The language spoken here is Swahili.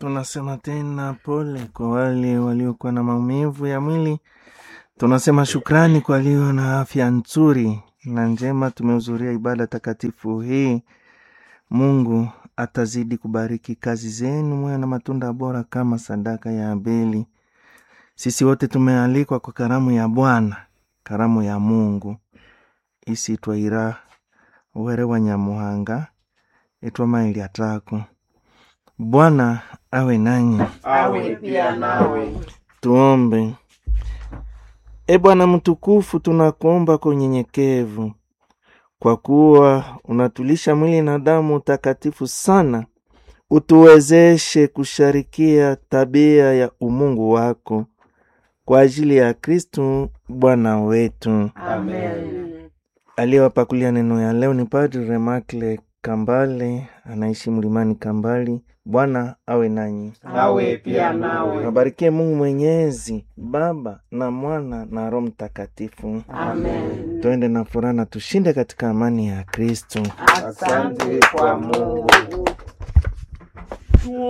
Tunasema tena pole kwa wale waliokuwa na maumivu ya mwili. Tunasema shukrani kwa walio na afya nzuri na njema. Tumehudhuria ibada takatifu hii. Mungu atazidi kubariki kazi zenu, mwe na matunda bora kama sadaka ya Abeli. Sisi wote tumealikwa kwa karamu ya Bwana, karamu ya Mungu isi twaira uhere wa Nyamuhanga itwa maili atako. Bwana awe nanyi. awe pia nawe. Tuombe. E Bwana mtukufu, tunakuomba kwa unyenyekevu, kwa kuwa unatulisha mwili na damu takatifu sana, utuwezeshe kusharikia tabia ya umungu wako kwa ajili ya Kristu Bwana wetu. Amen. Aliyewapakulia neno ya leo ni Padri Remakle Kambale, anaishi mlimani Kambali. Bwana awe nanyi, Awe pia nawe. abarikie Mungu Mwenyezi, Baba na Mwana na Roho Mtakatifu. Amen. Twende na furaha na tushinde katika amani ya Kristo. Asante kwa Mungu.